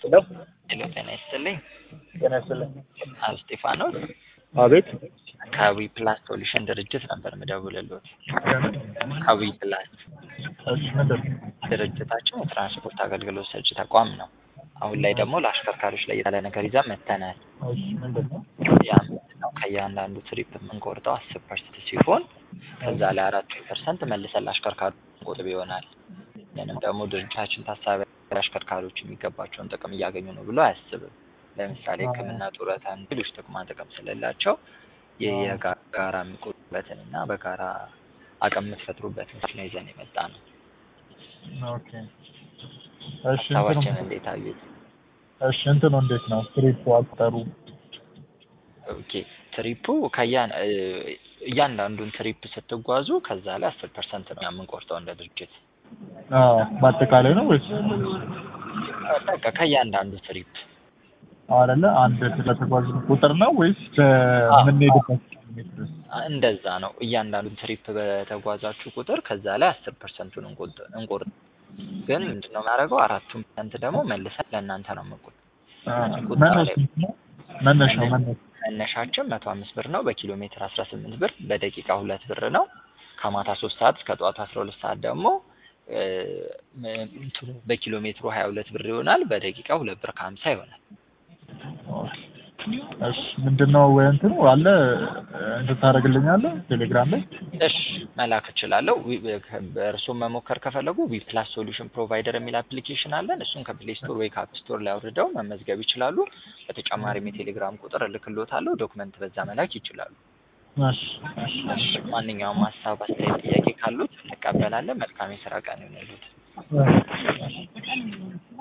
ሄሎ ሄሎ ጤና ይስጥልኝ። ጤና ይስጥልኝ። አብ እስጢፋኖስ አቤት ከዊ ፕላስ ሶሉሽን ድርጅት ነበር ምደውልልዎት። ከዊ ፕላስ እሺ ምንድን ነው? ድርጅታችን የትራንስፖርት አገልግሎት ሰጪ ተቋም ነው። አሁን ላይ ደግሞ ለአሽከርካሪዎች ላይ ያለ ነገር ይዘን መጥተናል። እሺ ምንድን ነው? ያ ምንድን ነው ከእያንዳንዱ ትሪፕ የምንቆርጠው አስር ፐርሰንት ሲሆን ከዛ ላይ አራት ፐርሰንት መልሰን ለአሽከርካሪ ቁጥብ ይሆናል። ይህንም ደግሞ ድርጅታችን ታሳቢ አሽከርካሪዎች የሚገባቸውን ጥቅም እያገኙ ነው ብሎ አያስብም። ለምሳሌ ሕክምና፣ ጡረታ፣ ሌሎች ጥቅማ ጥቅም ስለሌላቸው ይህ የጋራ የሚቆጡበትን እና በጋራ አቅም የምትፈጥሩበትን ነው ይዘን የመጣ ነው። ኦኬ እሺ እንትኑ ሀሳባችን እንዴት አዩት? እሺ እንትኑ እንዴት ነው? ትሪፑ አቁጠሩ ኦኬ ትሪፑ ከያን እያንዳንዱን ትሪፕ ስትጓዙ ከዛ ላይ አስር ፐርሰንት ነው የምንቆርጠው እንደ ድርጅት አዎ በአጠቃላይ ነው ወይስ በቃ ከእያንዳንዱ ትሪፕ አይደለ? አንድ ስለተጓዝን ቁጥር ነው ወይስ በምንሄድበት ሜትር? እንደዛ ነው። እያንዳንዱን ትሪፕ በተጓዛችሁ ቁጥር ከዛ ላይ አስር ፐርሰንቱን እንቆርጥ ግን ምንድነው የማደርገው አራቱን ፐርሰንት ደግሞ መልሰን ለእናንተ ነው የምንቆጥ መነሻው ስንት ነው? መነሻው መነሻው መነሻችን መቶ አምስት ብር ነው። በኪሎ ሜትር አስራ ስምንት ብር፣ በደቂቃ ሁለት ብር ነው። ከማታ ሶስት ሰዓት እስከ ጠዋቱ አስራ ሁለት ሰዓት ደግሞ እንትኑ በኪሎ ሜትሩ ሀያ ሁለት ብር ይሆናል። በደቂቃ ሁለት ብር ከሀምሳ ይሆናል። እሺ ምንድን ነው ወይ እንትኑ አለ እንትን ታደርግልኛለህ ቴሌግራም ላይ? እሺ መላክ እችላለሁ። እርስዎም መሞከር ከፈለጉ ዊ ፕላስ ሶሉሽን ፕሮቫይደር የሚል አፕሊኬሽን አለን። እሱን ከፕሌይ ስቶር ወይ ከአፕ ስቶር ላይ አውርደው መመዝገብ ይችላሉ። በተጨማሪም የቴሌግራም ቁጥር እልክልዎታለሁ። ዶክመንት በዛ መላክ ይችላሉ። እሺ እሺ እሺ ማንኛውም ሀሳብ፣ አስተያየት፣ ጥያቄ ካሉት እንቀበላለን። መልካም የስራ ቀን ይሁንልዎት። እሺ